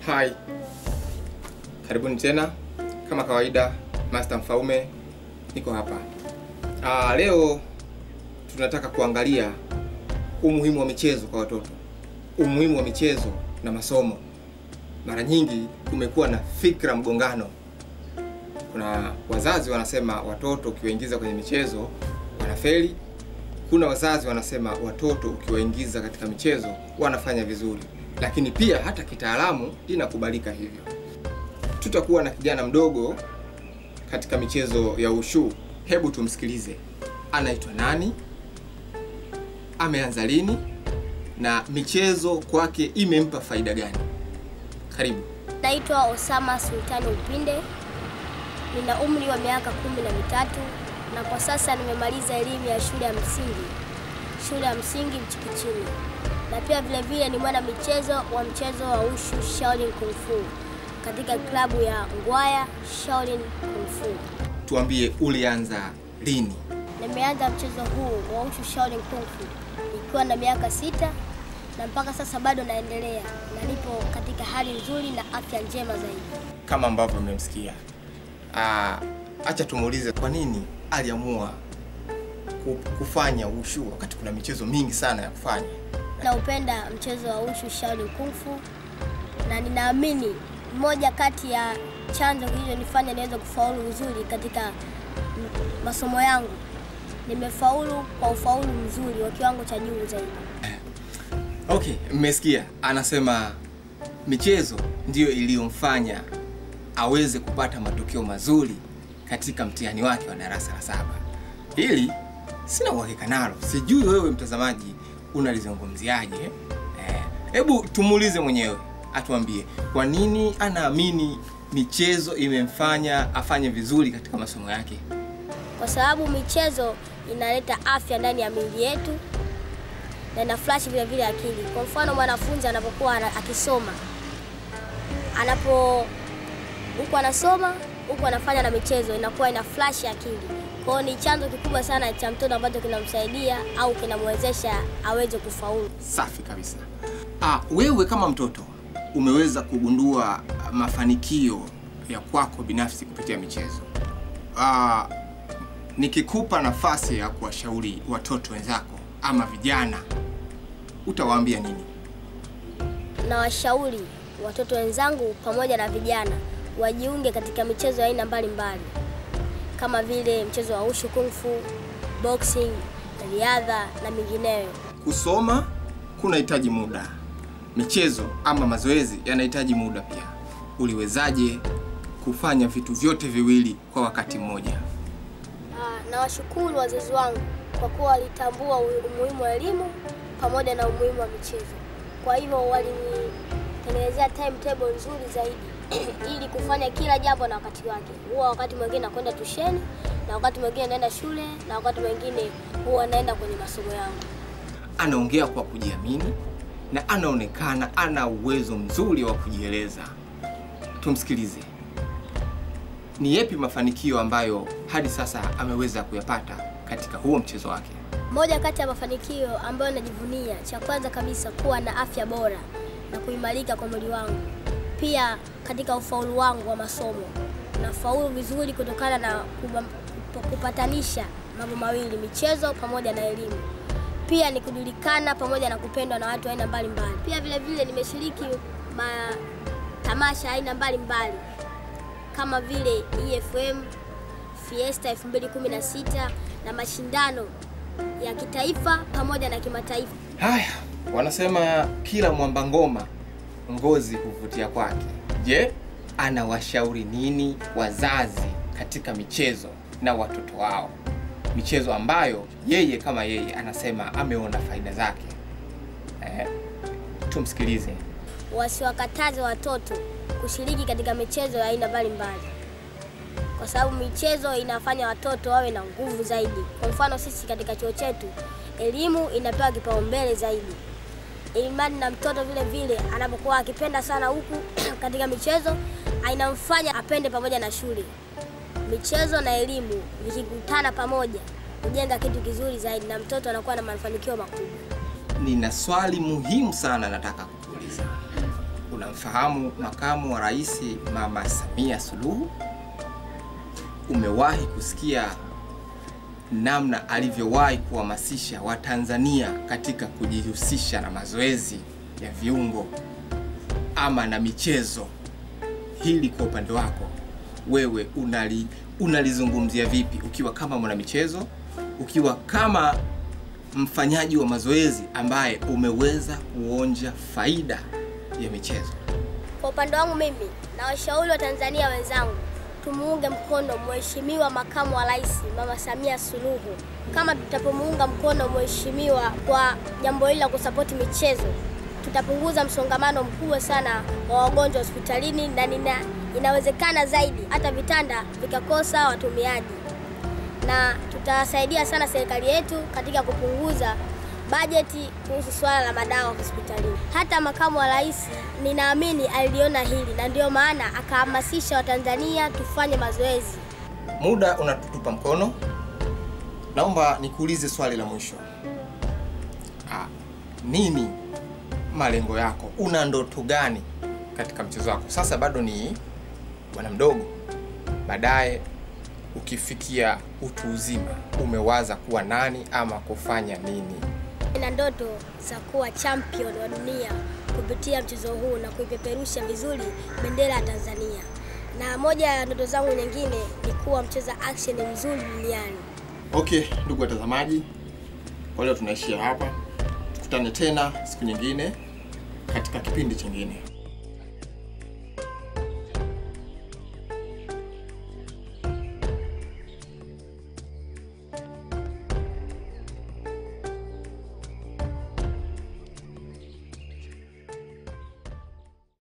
Hai, karibuni tena. Kama kawaida, Master Mfaume niko hapa. Ah, leo tunataka kuangalia umuhimu wa michezo kwa watoto, umuhimu wa michezo na masomo. Mara nyingi kumekuwa na fikra mgongano. Kuna wazazi wanasema watoto ukiwaingiza kwenye michezo wanafeli. Kuna wazazi wanasema watoto ukiwaingiza katika michezo wanafanya vizuri, lakini pia hata kitaalamu inakubalika hivyo. Tutakuwa na kijana mdogo katika michezo ya ushu. Hebu tumsikilize, anaitwa nani, ameanza lini na michezo kwake imempa faida gani? Karibu. Naitwa Osama Sultani Upinde, nina umri wa miaka kumi na mitatu na kwa sasa nimemaliza elimu ya shule ya msingi, shule ya msingi Mchikichini, na pia vile vile ni mwana michezo wa mchezo wa ushu Shaolin Kung Fu katika klabu ya Ngwaya Shaolin Kung Fu. Tuambie, ulianza lini? Nimeanza mchezo huu wa ushu Shaolin Kung Fu nikiwa na miaka sita na mpaka sasa bado naendelea na nipo katika hali nzuri na afya njema zaidi. Kama ambavyo mmemsikia. Ah, acha tumuulize kwa nini aliamua ku- kufanya ushu wakati kuna michezo mingi sana ya kufanya. Naupenda mchezo wa ushu Shaolin Kung Fu na ninaamini moja kati ya chanzo kilichonifanya niweze kufaulu vizuri katika m- masomo yangu. Nimefaulu kwa ufaulu mzuri wa kiwango cha juu zaidi. Okay, mmesikia anasema michezo ndiyo iliyomfanya aweze kupata matokeo mazuri katika mtihani wake wa darasa la saba. Hili sina uhakika nalo, sijui wewe mtazamaji unalizungumziaje. Eh, Hebu tumuulize mwenyewe atuambie kwa nini anaamini michezo imemfanya afanye vizuri katika masomo yake. kwa sababu michezo inaleta afya ndani ya miili yetu na ina flash vile vile akili. Kwa mfano mwanafunzi anapokuwa ana- akisoma, anapo huku anasoma huku anafanya na michezo, inakuwa ina flash akili. Kwa hiyo ni chanzo kikubwa sana cha mtoto ambacho kinamsaidia au kinamwezesha aweze kufaulu. Safi kabisa. Ah, wewe kama mtoto umeweza kugundua mafanikio ya kwako binafsi kupitia michezo. Ah, nikikupa nafasi ya kuwashauri watoto wenzako ama vijana, utawaambia nini? na washauri watoto wenzangu pamoja na vijana wajiunge katika michezo ya aina mbalimbali kama vile mchezo wa ushu, kung fu, boxing, riadha na mingineyo. Kusoma kunahitaji muda, michezo ama mazoezi yanahitaji muda pia. Uliwezaje kufanya vitu vyote viwili kwa wakati mmoja? Ah, na washukuru wazazi wangu kwa kuwa walitambua u- umuhimu wa elimu pamoja na umuhimu wa michezo. Kwa hivyo walinitengenezea timetable nzuri zaidi ili kufanya kila jambo na wakati wake. Huwa wakati mwingine nakwenda tusheni na wakati mwingine naenda shule na wakati mwingine huwa naenda kwenye masomo yangu. anaongea kwa kujiamini na anaonekana ana uwezo mzuri wa kujieleza. Tumsikilize. Ni yepi mafanikio ambayo hadi sasa ameweza kuyapata katika huo mchezo wake? Moja kati ya mafanikio ambayo najivunia, cha kwanza kabisa kuwa na afya bora na kuimarika kwa mwili wangu. Pia katika ufaulu wangu wa masomo, nafaulu vizuri kutokana na kuba- kup- kupatanisha mambo mawili, michezo pamoja na elimu. Pia ni kujulikana pamoja na kupendwa na watu aina mbalimbali. Pia vile vile nimeshiriki matamasha aina mbalimbali kama vile EFM Fiesta 2016 na mashindano ya kitaifa pamoja na kimataifa. Haya, wanasema kila mwamba ngoma ngozi huvutia kwake. Je, anawashauri nini wazazi katika michezo na watoto wao, michezo ambayo yeye kama yeye anasema ameona faida zake? Eh, tumsikilize. Wasiwakataze watoto kushiriki katika michezo ya aina mbalimbali, kwa sababu michezo inafanya watoto wawe na nguvu zaidi. Kwa mfano, sisi katika chuo chetu elimu inapewa kipaumbele zaidi, imani na mtoto vile vile anapokuwa akipenda sana huku katika michezo inamfanya apende pamoja na shule. Michezo na elimu vikikutana pamoja kujenga kitu kizuri zaidi, na mtoto anakuwa na mafanikio makubwa. Nina swali muhimu sana nataka kukuuliza. unamfahamu makamu wa rais Mama Samia Suluhu? Umewahi kusikia namna alivyowahi kuhamasisha Watanzania katika kujihusisha na mazoezi ya viungo ama na michezo? Hili kwa upande wako wewe unali unalizungumzia vipi, ukiwa kama mwanamichezo, ukiwa kama mfanyaji wa mazoezi ambaye umeweza kuonja faida ya michezo? Kwa upande wangu mimi na washauri wa Tanzania wenzangu tumuunge mkono Mheshimiwa Makamu wa Rais Mama Samia Suluhu. Kama tutapomuunga mkono mheshimiwa kwa jambo hili la kusapoti michezo, tutapunguza msongamano mkubwa sana wa wagonjwa hospitalini na nina, inawezekana zaidi hata vitanda vikakosa watumiaji, na tutasaidia sana serikali yetu katika kupunguza bajeti kuhusu swala la madawa hospitalini. Hata makamu wa rais ninaamini aliliona hili na ndio maana akahamasisha Watanzania tufanye mazoezi. Muda unatutupa mkono, naomba nikuulize swali la mwisho. Ah, nini malengo yako? Una ndoto gani katika mchezo wako? Sasa bado ni bwana mdogo, baadaye ukifikia utu uzima umewaza kuwa nani ama kufanya nini? na ndoto za kuwa champion wa dunia kupitia mchezo huu na kuipeperusha vizuri bendera ya Tanzania. Na moja ya ndoto zangu nyingine ni kuwa mcheza action mzuri duniani. Okay, ndugu watazamaji, kwa leo tunaishia hapa. Tukutane tena siku nyingine katika kipindi chingine.